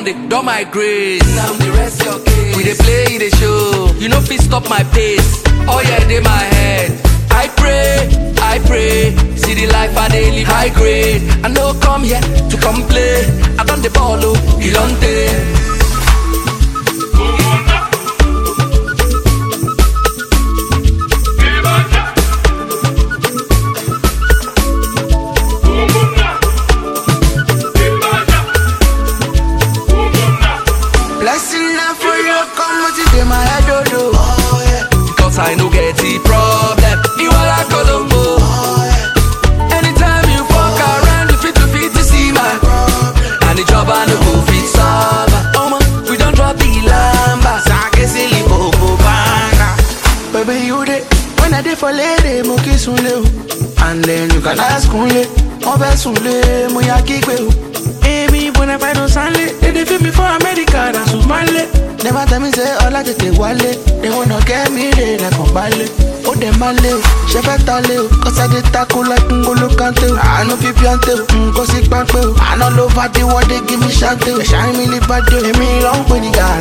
don dey don my grace. Now the rest your case. We dey play, dey show. You no fit stop my pace. Oh yeah, dey my head. I pray, I pray. See the life I dey live high grade. I no come here to complain. I don the ball oh, Ilonte. Blessing na for you, come with it in my head, oh, oh. oh yeah. Cause I no get the problem. You are like Colombo. Anytime you fuck around, you fit to fit to see my And the job I no go fit solve. Oh man, we don't drop the lamba. Sake silly popo banga. Baby, you dey when I dey for lady, mo kiss unle o. And then you can ask unle, mo fẹ́ sunle, mo ya kígbe o. Èmi bona fide don sanle, they dey feel me for America, na Sumale. Never tell me say ọlá tètè wálé, they wanna get me re lẹ́kàn balẹ̀. Ó dẹ̀ máa lé o, ṣe fẹ́ ta lé o, kọ́sádé tako like ngolo kante o. Àánú fi píọ́ntè o, nǹkan sí pápẹ́ o. Àná ló bá dé wọ́dé give me ṣáńtè o. Ẹ̀ṣá mi lè bá dé o, èmi ló ń pè ní gàrà.